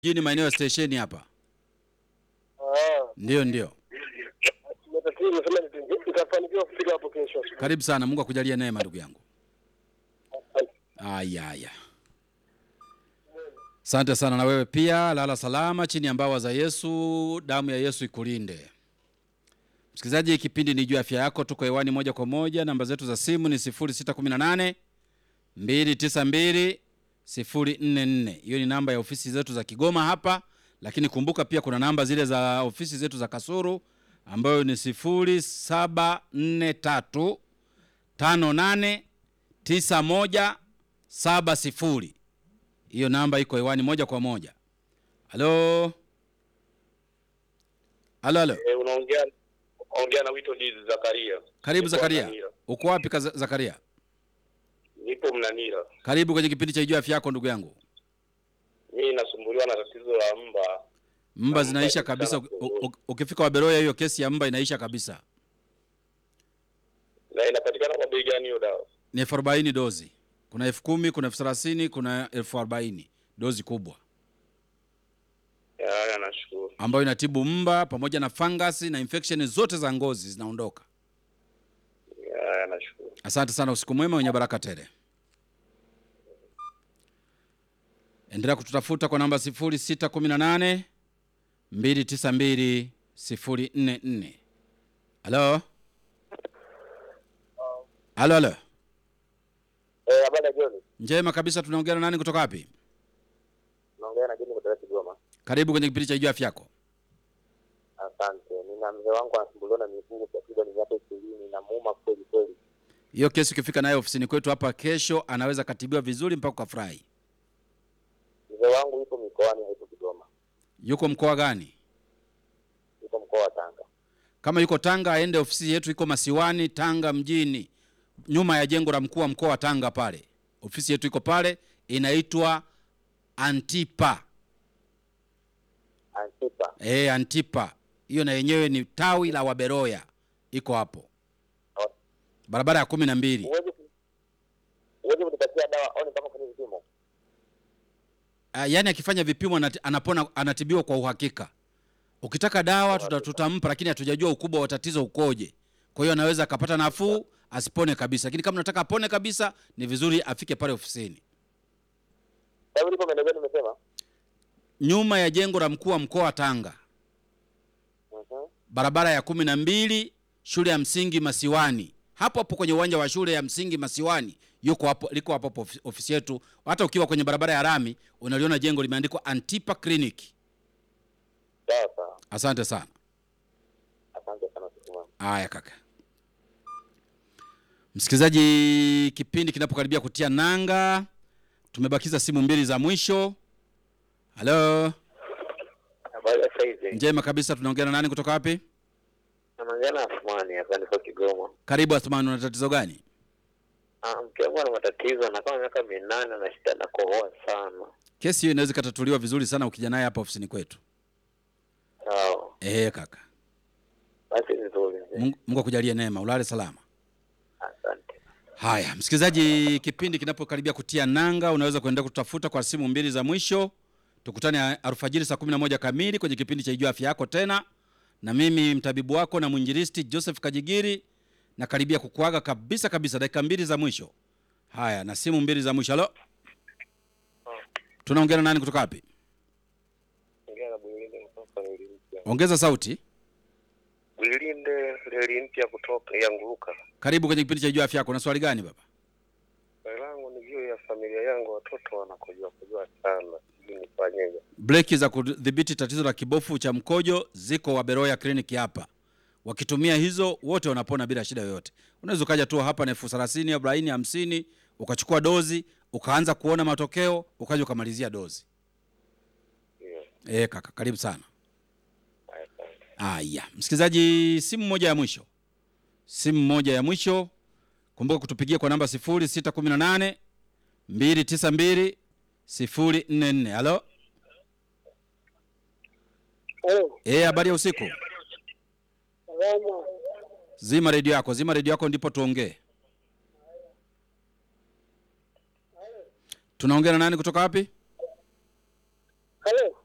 mjini maeneo ya stesheni hapa. Ah, Ndio, ndio. matatizo nimesema nita- nitafanikiwa kufika hapo kesho. Karibu sana, Mungu akujalie neema ndugu yangu. Asante. Aya, aya. Asante sana na wewe pia, lala salama chini ya mbawa za Yesu, damu ya Yesu ikulinde. Msikilizaji, kipindi ni juu ya afya yako, tuko hewani moja kwa moja. Namba zetu za simu ni 0618 292 044. Hiyo ni namba ya ofisi zetu za Kigoma hapa, lakini kumbuka pia kuna namba zile za ofisi zetu za Kasuru ambayo ni 0743 58 9170. Hiyo namba iko hewani moja kwa moja. Halo, halo, halo. Eh, unaongea ongea na Wito Diz Zakaria. Karibu Nipo Zakaria. Mnanira. Uko wapi kaza- Zakaria? Nipo Mnanira. Karibu kwenye kipindi cha Ijua Afya Yako ndugu yangu. Mimi nasumbuliwa na tatizo la mba. Mba Na zinaisha mba kabisa. ikikutana u- kuungua. u- Ukifika Waberoya, hiyo kesi ya mba inaisha kabisa. Na inapatikana kwa bei gani hiyo dawa? Ni elfu arobaini dozi. Kuna elfu kumi, kuna elfu thelathini, kuna elfu arobaini dozi kubwa Ya, Haya, nashukuru. ambayo inatibu mba pamoja na fangasi na infection zote za ngozi zinaondoka. Ya, Haya, nashukuru. Asante sana, usiku mwema wenye baraka tele. Endelea kututafuta kwa namba 0618 292 044. Halo, halo, halo. Eh, habari ya jioni. Njema kabisa, tunaongea na nani kutoka wapi? Naongea na Jini kutoka Kigoma. Karibu kwenye kipindi cha Ijua Afya Yako. Asante. Nina mzee wangu anasumbuliwa na miguu takriban miaka ishirini na muuma kweli kweli. Hiyo kesi ukifika nayo ofisini kwetu hapa kesho, anaweza katibiwa vizuri mpaka ukafurahi. Mzee wangu yuko mikoani, hayupo Kigoma, Yuko mkoa gani? yuko mkoa wa Tanga. Kama yuko Tanga, aende ofisi yetu, iko Masiwani, Tanga mjini, nyuma ya jengo la mkuu wa mkoa wa Tanga pale. Ofisi yetu iko pale, inaitwa Antipa. Antipa. E, Antipa hiyo na yenyewe ni tawi la Waberoya, iko hapo barabara ya kumi na mbili. Huwezi ku- huwezi kunipatia dawa au nipaka kufanya vipimo? Uh, yaani akifanya vipimo anati- anapona, anatibiwa kwa uhakika. Ukitaka dawa tuta, tutampa, lakini hatujajua ukubwa wa tatizo ukoje. Kwa hiyo anaweza akapata nafuu asipone kabisa, lakini kama unataka apone kabisa, ni vizuri afike pale ofisini, Hebu lipo maeneo gani umesema? nyuma ya jengo la mkuu wa mkoa wa Tanga, Mhm. barabara ya kumi na mbili, shule ya msingi Masiwani, hapo hapo kwenye uwanja wa shule ya msingi Masiwani, yuko hapo, liko hapo hapo ofi- ofisi yetu. Hata ukiwa kwenye barabara ya rami unaliona jengo limeandikwa Antipa Clinic. Sawa sawa. Asante sana. Asante sana siku mwema. Haya kaka. Msikilizaji, kipindi kinapokaribia kutia nanga, tumebakiza simu mbili za mwisho. Halo, Habari ya saizi. njema kabisa. Tunaongea na nani kutoka wapi? Naongea na Asmani hapa niko Kigoma. Karibu Athmani, una tatizo gani? Ah, mke wangu ana matatizo na kama miaka minane na shida na kohoa sana. Kesi hiyo inaweza ikatatuliwa vizuri sana ukija naye hapa ofisini kwetu. Sawa. Ehe kaka, Basi nzuri. mzee. Mungu Mungu akujalie neema, ulale salama. Asante. Haya, msikilizaji, kipindi kinapokaribia kutia nanga, unaweza kuendelea kutafuta kwa simu mbili za mwisho. Tukutane alfajiri saa 11 kamili kwenye kipindi cha Ijua Afya Yako tena, na mimi mtabibu wako na mwinjilisti Joseph Kajigiri na karibia kukuaga kabisa kabisa, dakika mbili za mwisho. Haya, na simu mbili za mwisho. Halo, tunaongea na nani kutoka wapi? Ongea na Bwilinde kutoka Reli Mpya. Ongeza sauti. Bwilinde Reli Mpya kutoka ya Nguruka. Karibu kwenye kipindi cha Ijua Afya Yako. Na swali gani baba? Swali langu ni juu ya familia yangu, watoto wanakojoa kojoa sana, sijui nifanyeje. Breki za kudhibiti tatizo la kibofu cha mkojo ziko Waberoya kliniki hapa. Wakitumia hizo wote wanapona bila shida yoyote. Unaweza ukaja tu hapa na elfu thelathini, arobaini, hamsini ukachukua dozi ukaanza kuona matokeo ukaja ukamalizia dozi. Ndio. E, kaka karibu sana. Asante. Aya, msikilizaji, simu moja ya mwisho, simu moja ya mwisho. Kumbuka kutupigia kwa namba 0618 292 044. Halo, Oh, eh, habari ya usiku. salama. Zima redio yako, zima redio yako ndipo tuongee. Tunaongea na nani kutoka wapi? Halo.